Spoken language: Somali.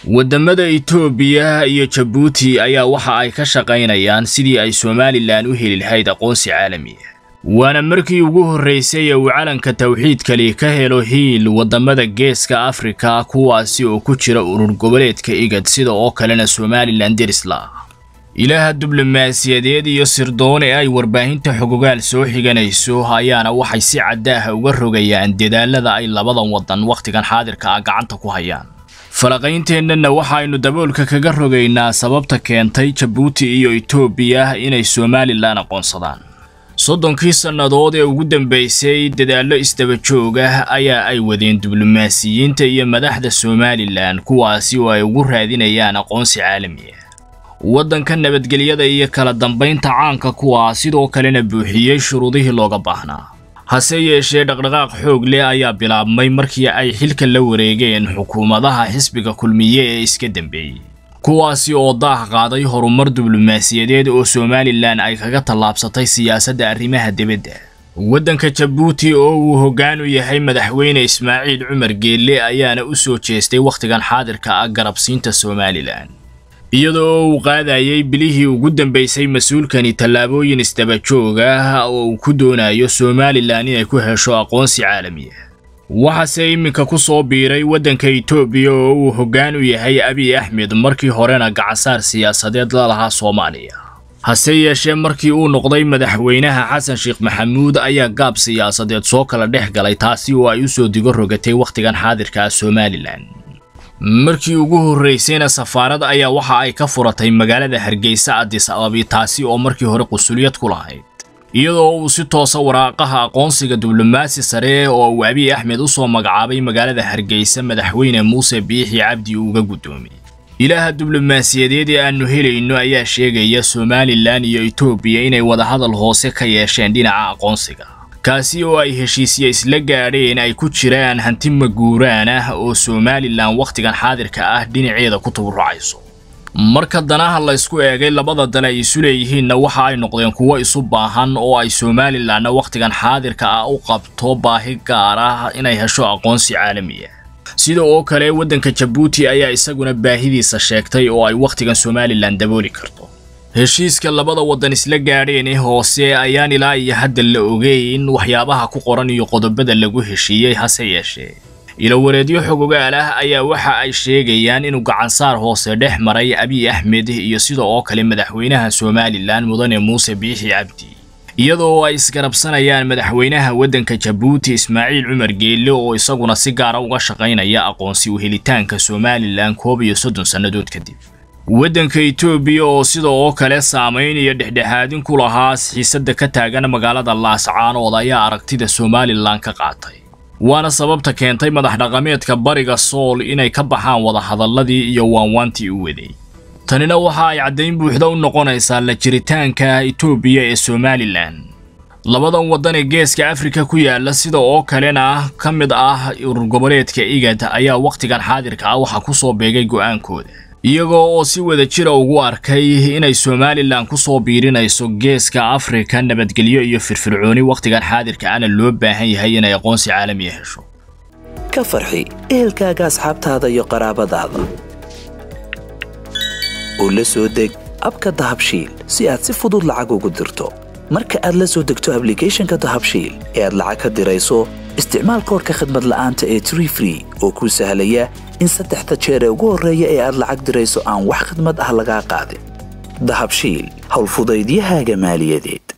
waddamada itoobiya iyo jabuuti ayaa waxa ay ka shaqaynayaan sidii ay somalilan u heli lahayd aqoonsi caalamiya waana markii ugu horraysay ee uu calanka tawxiidkali ka helo hiil waddamada geeska afrika kuwaasi oo ku jira urur goboleedka igad sida oo kalena somalilan derisla ilaaha diblomaasiyadeed iyo sirdoon ee ay warbaahinta xogogaal soo xiganayso ayaana waxay si caddaaha uga rogayaan dadaalada ay labadan waddan wakhtigan xaadirka ah gacanta ku hayaan falaqaynteenana waxaynu daboolka kaga rogaynaa sababta keentay jabuuti iyo itoobiya inay somalilan aqoonsadaan soddonkii sannadood ee ugu dambaysay dadaallo isdaba joog ah ayaa ay wadeen diblomaasiyiinta iyo madaxda somalilan kuwaasi oo ay ugu raadinayaan aqoonsi caalami ah waddanka nabadgelyada iyo kala dambaynta caanka kuwaa sidoo kalena buuxiyey shuruudihii looga baahnaa hase yeeshee dhaqdhaqaaq xoog leh ayaa bilaabmay markii ay xilka la wareegeen xukuumadaha xisbiga kulmiye ee iska dambeeyey kuwaasi oo daah qaaday horumar diblomaasiyadeed oo somalilan ay kaga tallaabsatay siyaasadda arrimaha dibadda waddanka jabuuti oo uu hoggaan u yahay madaxweyne ismaaciil cumar geelle ayaana u soo jeestay wakhtigan xaadirka ah garabsiinta somalilan iyadoo uu qaadayay bilihii ugu dambaysay mas-uulkani tallaabooyin isdaba joog ah oo uu ku doonayo somalilan inay ku hesho aqoonsi caalami ah waxaase iminka ku soo biiray waddanka itoobiya oo uu hoggaan u yahay abiy axmed markii horena gacansaar siyaasadeed la lahaa soomaaliya hase yeeshee markii uu noqday madaxweynaha xasan sheekh maxamuud ayaa gaab siyaasadeed soo kala dhex galay taasi oo ay u soo digo rogatay wakhtigan xaadirka ah somalilan markii ugu horraysayna safaarad ayaa waxa ay ka furatay magaalada hargeysa adis ababi taasi oo markii hore qusuliyad ku lahayd iyadoo uu si toosa waraaqaha aqoonsiga diblomaasi sare oo uu abiy axmed u soo magacaabay magaalada hargeysa madaxweyne muuse biixi cabdi uga guddoomiyey ilaaha diblomaasiyadeed ee aannu helayno ayaa sheegaya somalilan iyo itoobiya inay wadahadal hoose ka yeesheen dhinaca aqoonsiga kaasi oo ay heshiisya isla gaadheen ay ku jiraan hanti maguuraan ah oo somalilan wakhtigan xaadirka ah dhinaceeda ku taburracayso marka danaha laysku eegay labada dal ay isu leeyihiinna waxa ay noqdeen kuwo isu baahan oo ay somalilanna wakhtigan xaadirka ah u qabto baahi gaar ah inay hesho aqoonsi caalami ah sida oo kale waddanka jabuuti ayaa isaguna baahidiisa sheegtay oo ay wakhtigan somalilan dabooli karto heshiiska labada waddan isla gaadheen ee hoose ayaan ilaa iyo hadda la ogeyn waxyaabaha ku qoran iyo qodobada lagu heshiiyey hase yeeshee ilowareedyo xogogaal ah ayaa waxa ay sheegayaan inuu gacansaar hoose dhex maray abiy axmed iyo sida oo kale madaxweynaha somalilan mudane muuse biixi cabdi iyadoo ay isgarabsanayaan madaxweynaha waddanka jabuuti ismaaciil cumar geelle oo isaguna si gaara uga shaqaynaya aqoonsi u helitaanka somalilan koob iyo soddon sannadood kadib waddanka itoobiya oo sida oo kale saamayn iyo dhexdhexaadin ku lahaa xiisadda ka taagan magaalada laascaanood ayaa aragtida somalilan ka qaatay waana sababta keentay madax dhaqameedka bariga sool inay ka baxaan wadahadalladii iyo waanwaantii u waday tanina waxa ay caddayn buuxda u noqonaysaa la jiritaanka itoobiya ee somalilan labadan waddan ee geeska afrika ku yaala sida oo kalena ka mid ah urur goboleedka igad ayaa wakhtigan xaadirka ah waxaa ku soo beegay go'aankooda iyagoo oo si wada jira ugu arkay inay somalilan ku soo biirinayso geeska afrika nabadgelyo iyo firfircooni wakhtigan xaadirka ana loo baahan yahay inay aqoonsi caalamiya hesho ka farxi ehelkaaga asxaabtaada iyo qaraabadaada oo la soo deg abka dahabshiil si aad si fudud lacag ugu dirto marka aad la soo degto ablicathonka dahabshiil ee aad lacag ka dirayso isticmaal koorka khadmad la'aanta ee tree free oo kuu sahlaya in saddexda jeer ee ugu horreeya ee aad lacag dirayso aan wax khadmad ah lagaa qaadin dahabshiil howlfudaydiyahaaga maaliyadeed